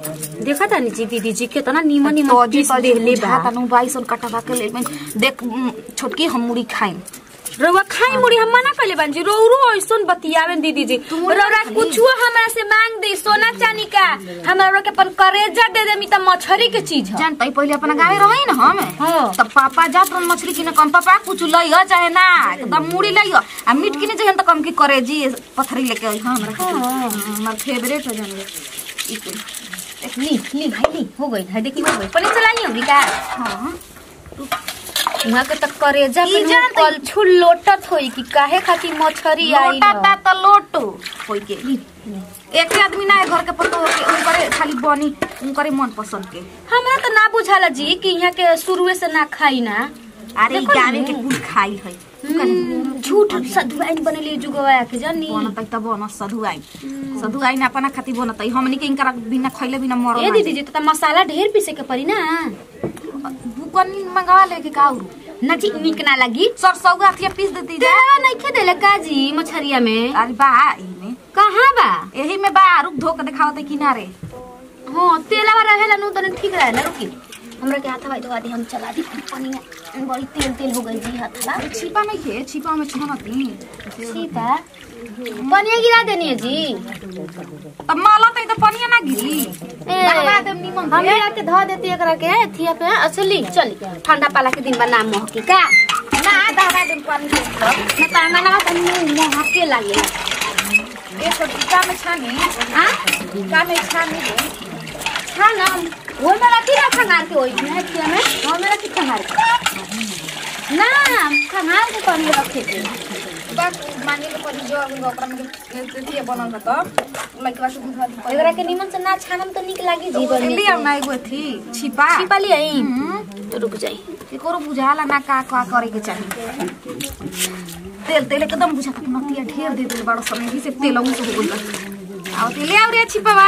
देखा तानी जी दीदी जी केतना नीमन नीमन तो जी पीस तो देहले बा तनु बाईस और कटवा के ले में देख उम, छोटकी हम मुड़ी खाई रउआ खाई मुड़ी हम मना कइले बानी जी रोरो ऐसन बतियावेन दीदी जी रउरा कुछो हमरा से मांग दे सोना चांदी का हमरा के अपन करेजा दे देमी त मछरी के चीज ह जानते पहले अपना गाँव रही ना हम हाँ। तब पापा जात रहन मछली किने कम पापा कुछ लइह चाहे ना एकदम मुड़ी लइह आ मीट किने चाहिए तो कम की करे जी पथरी लेके आई हाँ हमरा खातिर। हाँ, हमार फेवरेट है जान ई कुल। ली ली भाई ली हो गई है देखी हो गई पनीर चलाई होगी का हाँ वहाँ के त करेजा ई पे जानत कल छुल लोटत होई कि काहे खातिर मछरी आई लोटा ता त लोटो होई के एक आदमी ना है घर के पतो के उनकरे खाली बनी उनकरे मन पसंद के हमरा त ना बुझाला जी कि यहाँ के शुरुए से ना खाई ना अरे ई देखो गावे ना। के कुल खाई है हम्म, झूठ सधुआइन बनेली जुगवा के जानी बनत त बन सधु आई सधु आई ना अपना खातिर बनत हमनी के इनकरा बिना खइले बिना मरल ए दीदी जी तो मसाला ढेर पीसे के पड़ी ना बुकन मंगवा लेके का आउरू ना जी निक ना लगी सरसौ गाथिया पीस देती जा तेलवा नहीं खे देले का जी मछरिया में अरे बा इमे कहाँ बा एही में बा रुक धो के दिखावत है किनारे हाँ तेलवा रहेला नु तने ठीक रहे ना रुकी हमरा के हाथ भाई धोआ दी हम चला दी पानी में बड़ी तेल तेल हो गई जी हाथवा अरे छिपा नहीं खे छिपा में छनती सीता पनिया गिरा देनी है जी तब माला तई तो पनिया ना गिरी ए, दहवा देम निमन हम से। मिला के धो देती एकरा के थिया पे असली चली ठंडा पाला के दिन बना मोह की का ना दहवा देम पानी से ना पांगा ना त मुंह मोह के लागे ए छोटी का में छानी हां का में छानी दे हां ना वो मेरा की ना खंगार के होई है थिया में वो मेरा की खंगार के ना खंगार के पानी रखे थे बस मानी के पनी जो अगन ओकरा में देती बनल त लइकवा के दूध हाथ एकरा के निमन से ना छानम तो निक लागी जी पर ले आउ ना एगो थी छिपा छिपा ली आई हम्म, तो रुक जाई एकरो बुझाला ना का का करे के चाही तेल तेल एकदम बुझा के नतिया ढेर दे दिल बड़ा समय ही से तेल उ से हो गइल आओ तेल आउ रे छिपावा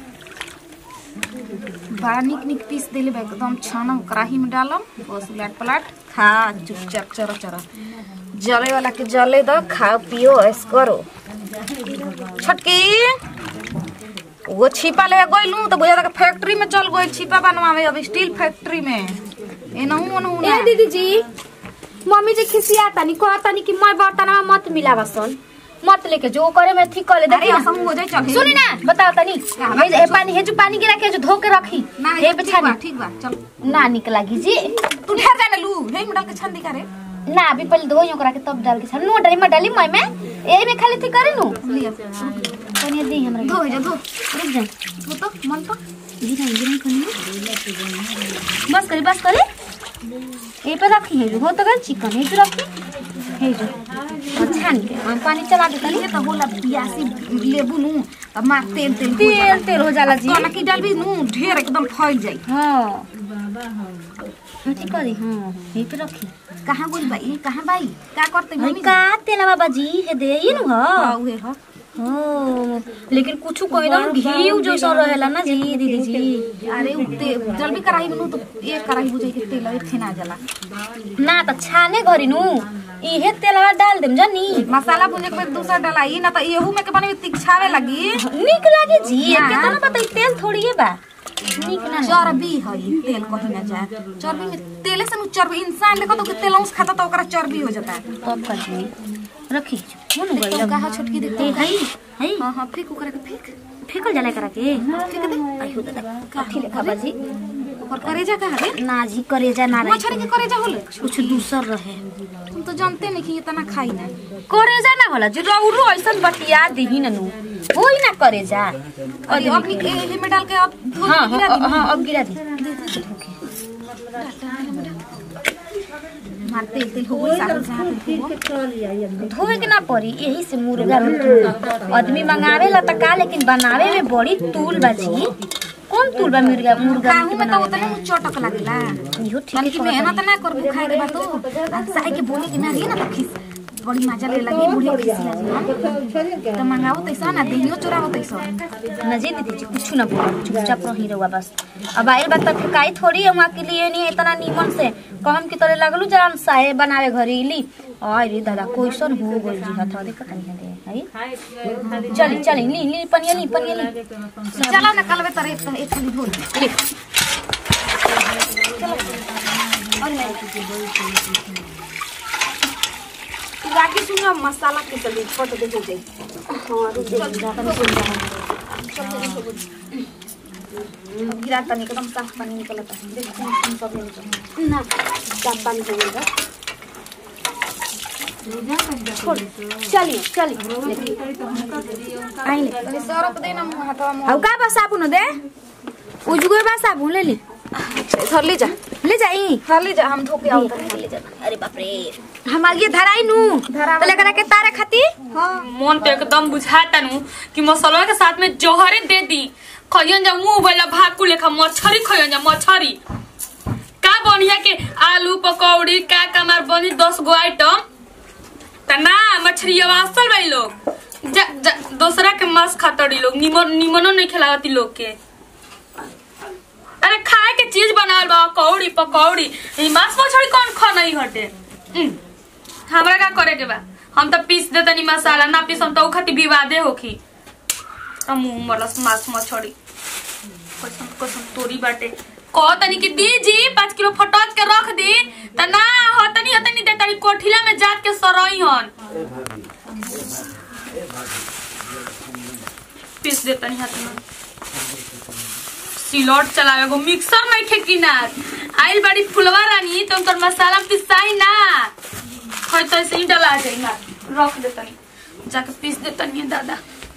बड़ा निक निक पीस देले बा एकदम छानम कढ़ाई में डालम बस उलट पलट खा चुपचाप चर चर जले वाला के जले दो खाओ पियो ऐस करो छटकी वो छिपा ले गइलू तो बुझा के फैक्ट्री में चल गइल छिपा बनवावे अब स्टील फैक्ट्री में एनहु ओनहु ए दीदी जी मम्मी जी खिसिया तानी कह तानी कि मैं बर्तन में मत मिलावा सन मत लेके जो करे मैं ठीक कर ले अरे देखी ना असम हो जाए चल सुनी ना बताओ तनी हाँ, हे पानी हे जो पानी गिरा के जो धो के रखी ना हे ये पे ठीक बा छानी ठीक बा चल ना निक लागी जी तू ठहर जाने लू हे में डाल के छान दी करे ना अभी पहले धोई ओकरा के तब डाल के छान नो डाली मैं डाली मैं में एही में खाली थी करे नु लिया पानी दी हमरा धो जा धो रुक जाए धो तो मन तो गिरा गिरा कनी बस करी बस करे ए पे रखी है जो हो तो गल चिकन है जो रखी है जो और छान के हम पानी चला दे तनी ये तो होला बियासी लेबू नु अब मार तेल तेल हो तेल जाला। तेल हो जाला जी कनकी डालबी नु ढेर एकदम फैल जाई हाँ ठीक करी हाँ यही पे रखी कहां गोल बाई कहां बाई का करते भाई मम्मी का तेला बाबा जी हे दे ये नु हां हाँ उहे ह हाँ, लेकिन कुछ कोई ना घी जैसा रहेला ना जी दीदी जी अरे उ ते जल्दी कढ़ाई में नु तो एक कढ़ाई बुझाई के तेल एक ना जाला ना त छाने घरी नु इहे तेलवा डाल देम जानी मसाला भुने के बाद दूसरा डलाई ना तो एहू में के बने तिखछावे लगी निक लागे जी हाँ। केतना बताई तेल थोड़ी है बा निक ना चर्बी है ई तेल कहीं ना जाए चर्बी में तेले से नु चर्बी इंसान देखो तो कि तेल अंश खाता तो ओकरा चर्बी हो जाता है तब कर दी रखी हो नु गई तो कहा छोटकी देखो ते हई हई हां हां फेंक ओकरा के फेंक फेकल जाला करा के फेंक दे आइयो दादा काठी लेखा बाजी ओकर करेजा कहा रे ना जी करेजा ना रही मछली के करेजा होले कुछ दूसर रहे हम तो जानते नहीं कि इतना खाई ना करेजा ना होला जी रौरो ऐसन बतिया दिही ननु होई ना करेजा और अपनी एहे में डाल के अब धो हाँ के गिरा हाँ दी हाँ अब गिरा दी मार तेल तेल हो गई सारा जहां धोए के ना पड़ी यही से मुर्गा में आदमी मंगावे ला त का लेकिन बनावे में बड़ी तूल बाजी कौन तूल बा मुर्गा मुर्गा काहू में तो उतने मुंह चटक लागेला इहो ठीक तनी कि मेहनत ना करबू खाए के बाद तो आ साई के बोले कि ना रे ना तो खिस बड़ी मजा ले लगी बुढ़िया खिसिया जी तो मंगाओ तैसा ना देहियो चोराओ तैसा ना जी दीदी जी कुछ ना बोलो चुपचाप रही रहुआ बस अब आइल बात तक काई थोड़ी है वहाँ के लिए नहीं इतना नीमन से कहम की तरह लगलू जरा साहे बनावे घरी ली आई रे दादा कोइसन हो गइल जी हाथ देखत नहीं दे है चली चली ली ली पनिया ली पनिया ली चला ना कलवे तरे एक एक थाली धो ले तू आगे सुन मसाला के चली फोटो दे हो जाई हां रुक जा अब गिरा तनी एकदम साफ पानी निकलता है देख कौन कौन सब निकल ना साफ पानी हो गया चली चली आई ले तनी सरफ देना मुंह हाथवा मुंह हौ का बा साबुन दे उजगो बा साबुन ले ले धर ले जा ले जाई धर ले जा हम धो के आओ ले जा अरे बाप रे हम आगे धराई नु धरावा। तो लेकर के तारे खाती हां मन तो एकदम बुझाता नु कि मसलवा के साथ में जौहरे दे दी खइयन जा मुंह वाला भाकू लेखा मछरी खइयन जा मछरी का बढ़िया के आलू पकौड़ी का कमार बनी दस गो आइटम त ना मछरी अवासल भाई लोग जा, जा, दूसरा के मांस खातड़ी लोग निमन निमनो नहीं खिलावती लोग के अरे खाए के चीज बनावल बा कौड़ी पकौड़ी ई मांस मछली कौन खा नहीं हटे उम, हमरा का करे के बा हम तो पीस दे तनी मसाला ना पीस हम तो उ खातिर विवादे होखी त मुंह मरलस मांस मछली कसम कसम तोरी बाटे कह तनी कि दी जी पाँच किलो फटोच के रख दी त ना हो तनी हो तनी दे तनी कोठिला में जात के सरई हन पीस दे तनी हाथ में सिलौट चलावे गो मिक्सर नहीं खे किनार आइल बड़ी फुलवा रानी तुम तोर मसाला पिसाई ना खै तो ऐसे ही डला जाई ना रख दे तनी जाके पीस दे तनी दादा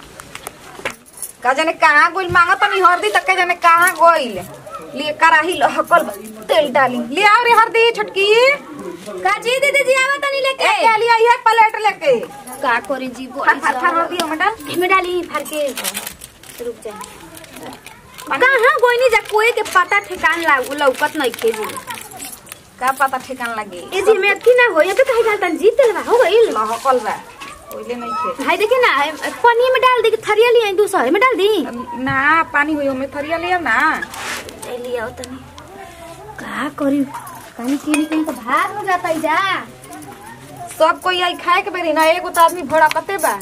का जाने कहाँ गोइल मांगा तनी हरदी तक के जाने कहाँ गोइल लिए कराही हकल तेल डाली ले आओ रे हरदी छोटकी का जी दीदी जी आवा तनी लेके एक के लिए ये प्लेट लेके का करे जी फर फर फर हरदी ओमे डाल में डाली फार के रुक जा कहाँ गोइनी जा कोई के पता ठिकान ला लौकत नहीं खे जी का पता ठिकान लगे ए जी में अथी ना हो ये तो कहीं डालतन जी तेलवा हो गइल हकल बा ओइले नहीं खे भाई देखिए ना पानी में डाल दी कि थरिया लिए दूसरे में डाल दी ना पानी हुई ओमे थरिया ले आओ ना ले आओ तनी का करी कहीं कहीं कहीं तो भार हो जाता है जा सब कोई आई खाए के बेरी ना एगो तो आदमी भड़ा कते बा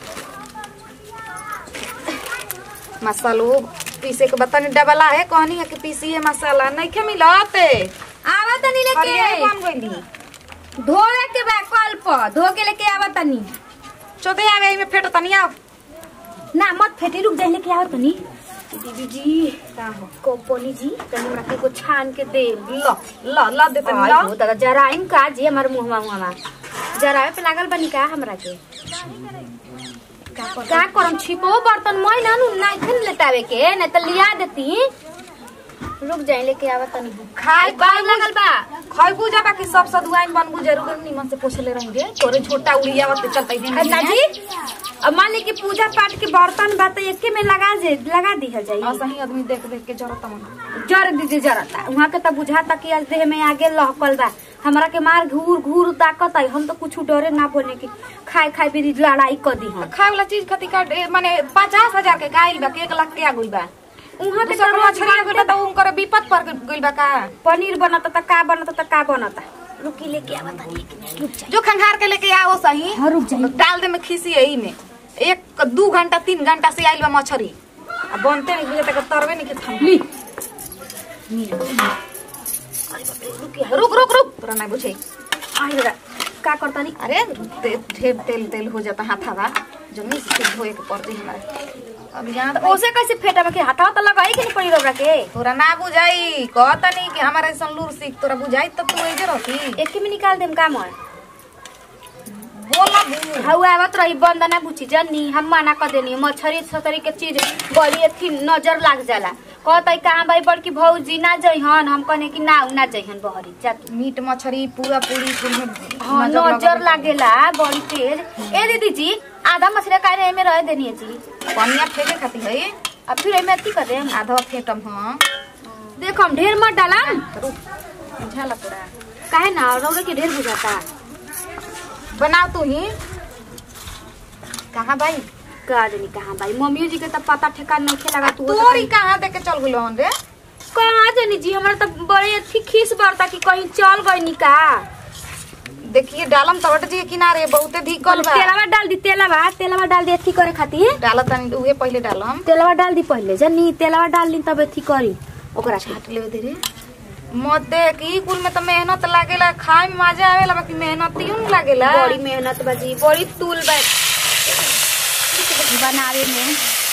मसालो पीसे के बतानी डबला है कहनी है कि पीसी है मसाला नहीं खे मिलते आवा तनी हरिया लेके कौन गइली धोए के बा कल पर धो के लेके आवा तनी चोदे आवे एमे फेटो तनी आओ ना मत फेटी रुक जाए लेके आओ तनी दीदी जी का हो कोपोली जी तनी हमरा के को छान के दे ल ल ल दे तनी आई ल हो दादा जराइम का जी हमार मुंहवा मुंहवा जरावे पे लागल बनी का हमरा के का करम छिपो बर्तन मैं ना नु ना खन लेटावे के न त लिया देती रुक जाए लेके आवा तनी खाए बाल लगल बा खैबू जाबा कि सब सदुआइन बनबू जरूर निमन से पोछले रहेंगे तोरे छोटा उड़िया वते चलते दिन अन्ना जी अब मान ली कि पूजा पाठ के बर्तन बा त एके में लगा जे लगा दिहल जाई असही आदमी देख देख के जरूरत मन जर दीदी जरता वहाँ के त बुझाता कि आज देह में आगे लहकल बा हमरा के मार घूर घूर ताकत आई हम तो कुछ डरे ना बोले कि खाए खाए भी लड़ाई कर दी हम खाए वाला चीज खातिर का ए, माने पचास हजार के गाइल बा कि एक लाख के आ गइल बा वहाँ के दूसरा तो मछली आ गइल बा त उनकर विपत पर गइल बा का पनीर बनता त का बनता त का बनता रुकी लेके आवा तनी एक मिनट रुक जा जो खंगार के लेके आओ सही हाँ रुक जाई डाल दे में खीसी यही में एक दू घंटा तीन घंटा से आइल बा मछरी आ बनते नहीं बुझे तक तरवे नहीं के थम ली रुक रुक रुक तोरा नहीं बुझे आई रे का करता नी अरे ते- ढेर तेल तेल हो जाता हाथावा जमीन से धोए के पड़ती हमारे अब यहाँ तो ओसे कैसे फेटा के हाथा त लगाई के नहीं पड़ी रोबरा के तोरा ना बुझाई कहता नहीं कि हमारे ऐसा लूर सीख तोरा बुझाई तब तू ऐजे रहती एक में निकाल देम काम है बोला बू हवा आवत रही बंद ना बुझी जनी हम मना कर देनी मछरी छतरी के चीज बड़ी थी नजर लाग जाला कहता कहाँ भाई बड़की भौजी ना जइहन हम कहने कि ना ना जइहन बहरी जा तू मीट मछली पूरा पूरी कुल में हाँ नजर नजर लगा- लागेला बड़ी तेज ए दीदी जी आधा मछली का में रह देनी है जी पनिया फेंके खाती है अब फिर एमे अथी कर देम आधा फेंकम हाँ देखो हम ढेर मत डाला रुक बुझाला तोरा काहे ना रौरे के ढेर बुझाता बनाओ तू ही कहाँ भाई का जानी कहाँ भाई मम्मी जी के तब पता ठेकान नहीं खे लगा तू तोरी कहाँ देके चल गइल हन रे कहाँ जानी जी हमारा तो बड़े अथी खीस बरता कि कहीं चल गई का देखिए डालम तवट जी के किनारे बहुते धिकल बा तेलवा डाल दी तेलवा तेलवा डाल दी अथी करे खातिर डालत तनी उहे पहिले डालम तेलवा डाल दी पहले जनी तेलवा डाल दी तब अथी करी ओकरा के छाट ले धीरे मत देख ई कुल में तो मेहनत लागेला खाए में मजा आवेला बाकी मेहनत यूं न लागेला बड़ी मेहनत बाजी बड़ी तूल बा बनावे में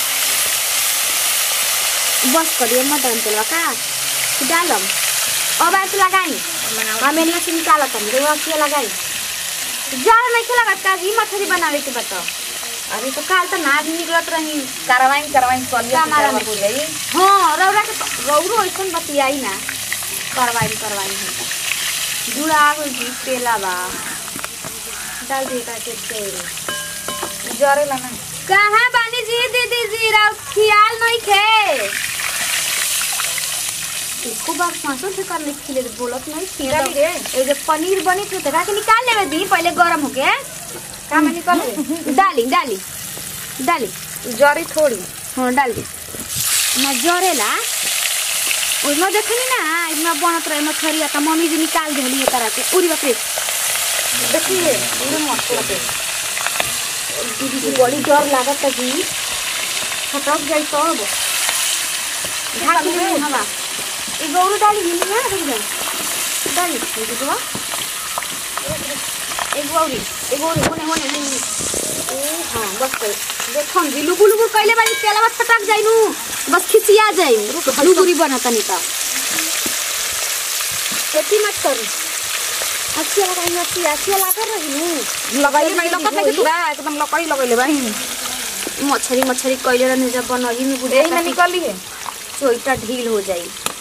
बस करिए मटन तेलवा का डालम अब ऐसे लगाई हम एनिया से निकालत हम रेवा के लगाई ज्यादा नहीं खेला का जी मछली बनावे के बताओ अरे तो काल तो नाच निकलत रही करवाई करवाई कलिया का मारा हो जाई हाँ रौरा के रौरो ऐसन बतियाई ना करवाई करवाई होता जुड़ा गई जी तेला बा डाल दी का के तेल जरेला ना कहाँ बानी जी दीदी जी राव ख्याल नहीं खे इसको बार सांसों से करने के लिए बोलत नहीं थी डाली रे। ये जो पनीर बनी थी तो के निकाल लेवे दी पहले गरम होके का में निकल गई? डाली डाली डाली जरी थोड़ी हाँ डाल दी ना जरेला उसमें देखनी ना इसमें बनत रहे मछरिया का मम्मी जी निकाल देली ये तरह के उरी बकरी देखिए पूरे मस्त लगे दीदी जी बड़ी डर लागत है जी फटक जाई तब ढाक ले हवा ई गौरू डाली हिली ना रुक जा डाली ये दीदवा एक गौरी एक गौरी होने होने होने ओ हाँ बस कर देखम जी लुगु लुगु कइले बानी तेलवा फटक जाई नु बस खिसिया जाई लुगुरी बना तनी का खेती मत करू अच्छी लगाई अच्छी अच्छी लगा रही नु लगाई नहीं लगत है कि तू एकदम लकड़ी लगैले बाही मछरी मछरी कइले रहने जब बनही में एही में बुझे निकली है चोइटा ढील हो जाई